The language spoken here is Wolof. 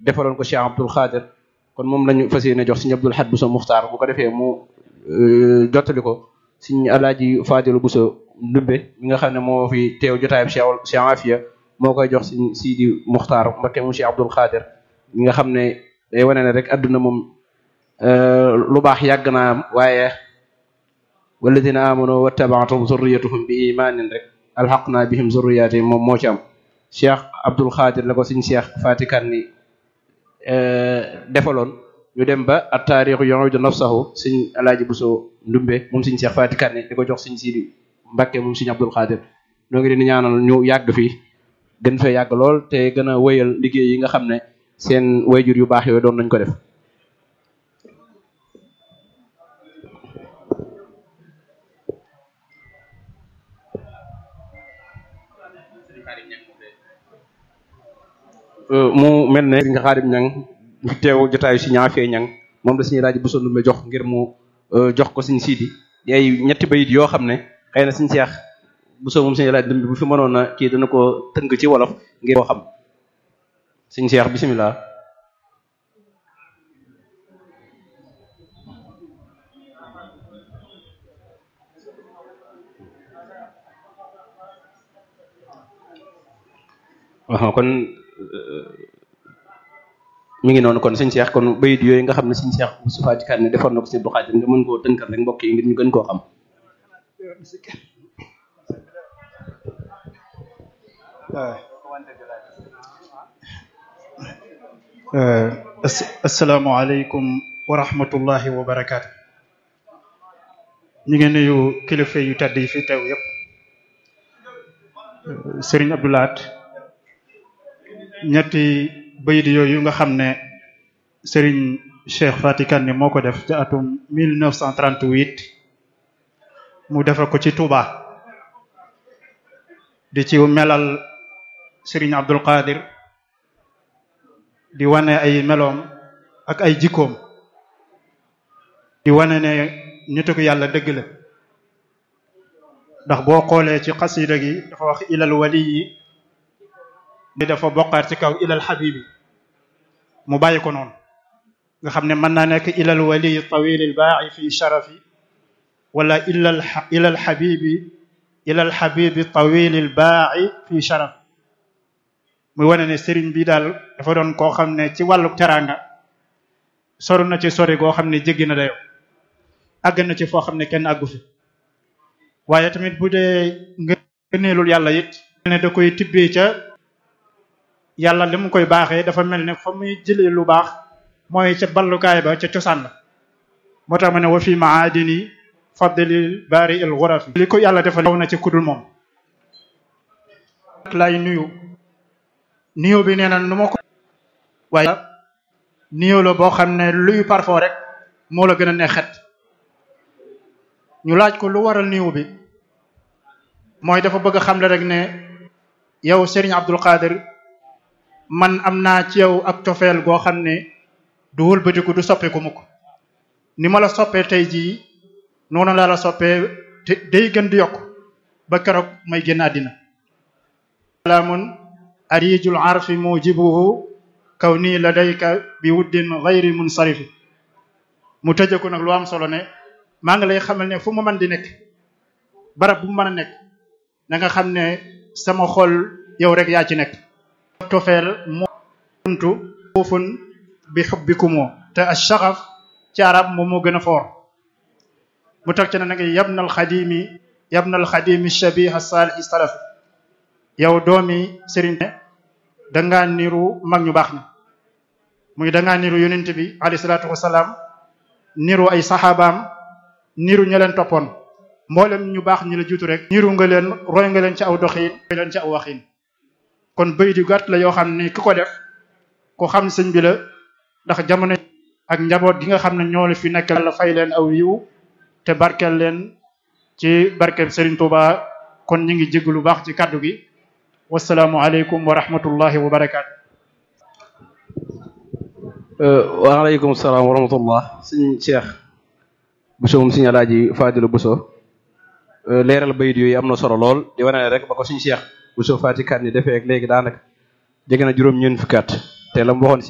defaloon ko Cheikh Abdoul Khadir kon moom lañu fas yéene jox Serigne Abdoul Ahad Bousso Muxtaar bu ko defee mu jottali ko Serigne Alaaji Fadilu Bousso Ndumbe mi nga xam ne moo fi teew jotaayam Cheikh Cheikh Afia moo koy jox Serigne Sidi Muxtaar Mbakke mu Cheikh Abdoul Khadir mi nga xam ne day wane ne rek adduna moom lu baax yàgg naa am waaye walladina amanu wattabaatum zurriyatuhum bi imanin rek alxaqna bihim zurriyatihim moom moo ci am Cheikh Abdoul Khadir la ko Serigne Cheikh Fatikan ni defaloon ñu dem ba at taarixu yu'idu nafsahu Serigne Alaaji Bousso Ndumbe moom Serigne Cheikh Fatikan ni di ko jox Serigne Sidi Mbakke moom Serigne Abdoul Khadir ñoo ngi leen di ñaanal ñu yàgg fii gën fee yàgg lool te gën a wéyal liggéey yi nga xam ne seen wayjur yu baax yooyu doon nañ ko def mu mel ne nga xaadim ñang fi teew jotaayu si ñaafee ñang moom la suñu laaj bu sondu jox ngir mu jox ko suñu siidi ay ñetti bayit yoo xam ne xëy na suñu seex bu soo moom suñu laaj dëmb bu fi mënoon a kii dana ko tënk ci wolof ngir koo xam suñu seex bisimilah. waaw kon mi ngi noonu kon sëñ Cheikh kon bayit yooyu nga xam ne sëñ Cheikh Moustapha Diakane ne defoon na ko si Abdou Khadir nga mën koo tënkal rek mbokk yi ngir ñu gën koo xam. asalaamaaleykum wa rahmatullahi wa barakaatu. ñu ngi nuyu kilifa yu tedd yi fi teew yépp Serigne Abdou Lahad ñetti bayit yooyu nga xam ne Serigne Cheikh Fatikan ni moo ko def ci atum 1938 mu defe ko ci Touba di ci melal Serigne Abdoul Khadir di wane ay meloom ak ay jikkoom di wane ne nitu ko yàlla dëgg la ndax boo xoolee ci xasida gi dafa wax ilal wali yi di dafa bokkaat ci kaw ilal xabibi mu bàyyi ko noonu nga xam ne mën naa nekk ilal wali tawilil baaxi fi sharafi wala ilal ilal xabibi ilal xabibi tawilil baaxi fi sharafi muy wane ne sëriñ bi daal dafa doon koo xam ne ci wàllu teraanga soru na ci sori goo xam ne jéggi na dayoo àgg na ci foo xam ne kenn àggu fi waaye tamit bu dee ngëneelul yàlla it ne da koy tibbee ca yàlla li mu koy baaxee dafa mel ne fa muy jëlee lu baax mooy ca ballukaay ba ca cosaan la moo tax ma ne wa fi maadini fadlil bari il ghurafi li ko yàlla dafa naw na ci kudul moom lay nuyu nuyu bi nee na nu ma ko waaye nuyu la boo xam ne luy parfum rek moo la gën a neex xet ñu laaj ko lu waral nuyu bi mooy dafa bëgg a xamle rek ne yow Serigne Abdoul Khadir man am naa ci yow ak cofeel goo xam ne du wëlbatiku du soppeeku mukk ni ma la soppee tey jii noonu laa la soppee te day gën di yokk ba keroog may génn àddina salaamun arijul arfi mujibuhu kaw nii ladayka bi wuddin ghayri munsarifi mu tëje ko nag lu am solo ne maa ngi lay xamal ne fu mu mën di nekk barab bu mu mën a nekk na nga xam ne sama xol yow rek yaa ci nekk tofeel muntu foofun bi xubbikumoo te ash-shaghaf ci arab moom moo gën a foor mu teg ci ne nag yabnal xadimi yabnal xadimi shabiha salih salaf yow doomi sëriñ dangaa niru mag ñu baax ñi muy dangaa niru yonent bi alayhi salaatu wasalaam niru ay saxaabaam niru ña leen toppoon mboolem ñu baax ñi la jiitu rek niru nga leen roy nga leen ci aw doxiin roy leen ci aw waxiin kon bëy di gàtt la yoo xam ne ki ko def ku xam sëñ bi la ndax jamono ak njaboot gi nga xam ne ñoo la fi nekk la fay leen aw yiw te barkeel leen ci barkeel Serigne Touba kon ñu ngi jégg lu baax ci kaddu gi wasalaamu aleykum wa rahmatullahi wa barakaatu. waaleykum salaam wa rahmatullah sëñ Cheikh Bousso moom sëñ Alaaji Fadilu Bousso leeral bayit yooyu am na solo lool di wane rek ba ko sëñ Cheikh Bousso Fatikan ni defee ak léegi daanaka jege na juróom ñeent fukki at te la mu waxoon